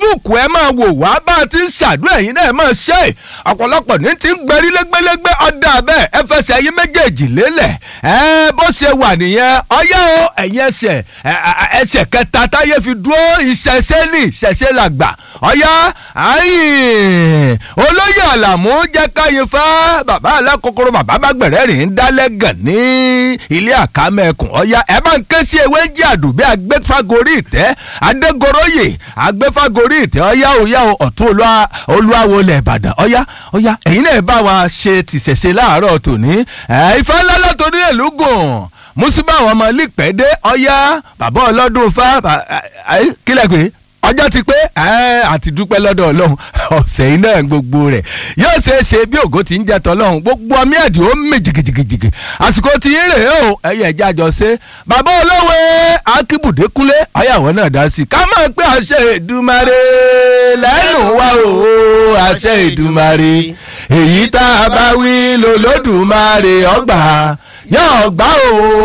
facebook ẹ máa wò wá bá a ti ń ṣàdúrà ẹ̀yin náà ẹ máa ṣe ọ̀pọ̀lọpọ̀ ní ti ń gbẹrí lẹ́gbẹ́lẹ́gbẹ́ ọ̀dà bẹ́ẹ̀ ẹ fẹsẹ̀ ẹ̀yin méjèèjì lélẹ̀ ẹ bó ṣe wà nìyẹn ọyá o ẹ̀yin ẹsẹ̀ ẹsẹ̀ kẹta táyé fi dúró ìṣẹ̀ṣẹ̀ ní ìṣẹ̀ṣẹ̀ làgbà ọyá ayin olóyè àlàmú jẹ́ káyin fẹ́ bàbá alákòókòrò bàbá bàgbẹ̀rẹ̀ rìn ń dálẹ́gàn ní ilé àkámẹ́kùn ọyá ẹ bá ń ké sí ewé ń jẹ́ àdùbí agbẹ́fagórí ìtẹ́ adégoróyè agbẹ́fagórí ìtẹ́ ọyá òyà ọ̀tún olúwawo lẹ̀ ìbàdàn ọyá ọyá ẹ̀yin náà bá wa ṣe tìṣẹ̀ṣe láàárọ̀ tòní ìfẹ́ ńlá látòrí ìlú gùn mùsùlùmí àwọn ọmọ lípẹ́dé ọyá bàbá ọlọ́dún fá kílẹ̀ pé ọjọ́ ti pé àti dúpẹ́ lọ́dọ̀ ọlọ́run ọ̀sẹ̀ iná gbogbo rẹ̀ yóò ṣeé ṣe bí ògo ti ń jẹ́ tọ́lọ́run gbogbo ọmọ ẹ̀dì ó mì jìgìjìgì àsìkò tí ń rè ó ẹ̀yẹ ẹ̀jẹ̀ àjọ ṣe bàbá olówe akíbùdé kúnlé ọ̀yàwó náà dá sí i ká máa pé àṣẹ Èdùmàrè lẹ́nu wa o àṣẹ Èdùmàrè èyí tá a bá wí lòlódùmarè ọgbà yóò gbà o